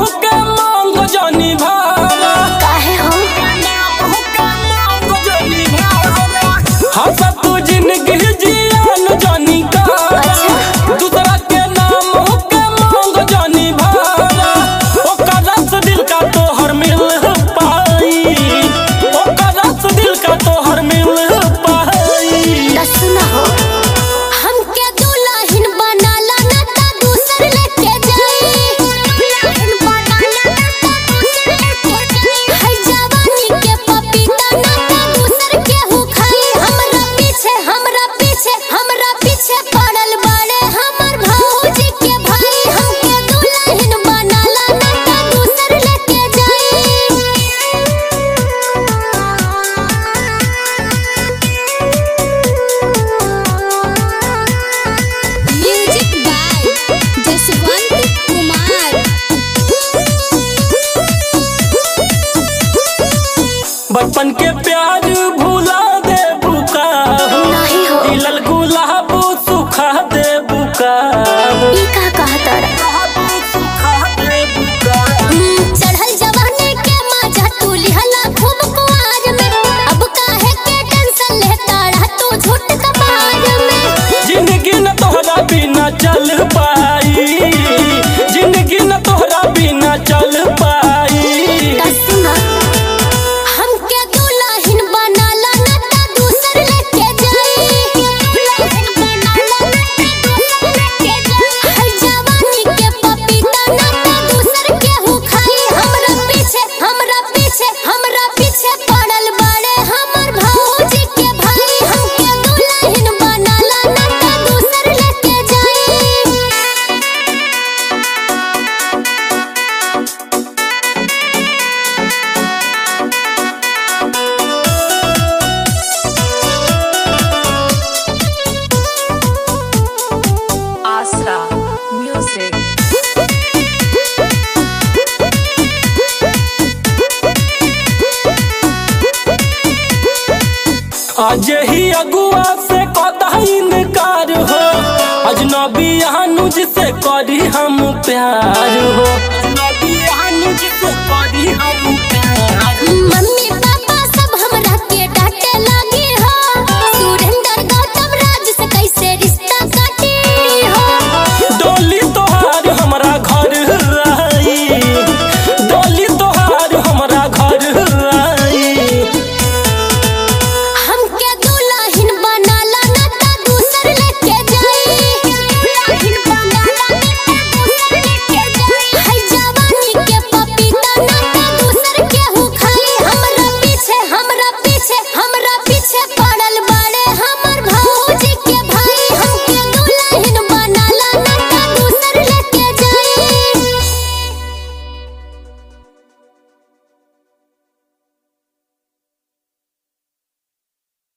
के मांग जानी भारा काहे हो हंस तू जिंदगी जियान जानी का दूसरा के नाम के मांग जानी भारा ओकर रस दिल का तोहर मिल पाई ओकर रस दिल का तोहर मिल पाई दस न हो हमके दुल्हन बनाला ना ता दूसर लेके जाई दुल्हन बनाला ना ता दूसर लेके जाई है जवानी के पपीता ना ता दूसर के हु खाई हमरा पीछे हमरा पीछे हमरा पीछे पड़ल बाड़े हमर भौजी के भाई हमके दुल्हन बनाला ना ता दूसर लेके जाई म्यूजिक बाय जसवंत कुमार बचपन के प्यार भुला दे बुका नहीं हो दिलल गुलाब सुखा दे बुका ई का कहतर चढ़ल जवानी के मजा तू लिहला खूब कुआर में अब काहे के टेंशन लेता रह तू झूठ कपार में जिंदगी न तोहरा बिना चल पाई जिंदगी न तोहरा बिना चल पाई कसना हमके दुल्हन बनाला ना ता दूसर लेके जाई दुल्हन बनाला ना ता दूसर लेके जाई है जवानी के पपीता ना ता दूसर के हु खाई हमरा पीछे हमरा पीछे हमरा पीछे पड़ल बाड़े हमर भौजी के भाई हमके दुल्हन बनाला ना ता दूसर लेके जाई Asra Music. आज ही अगुआ से कदा इनकार हो अजनबी अनुज से करी हम प्यार हो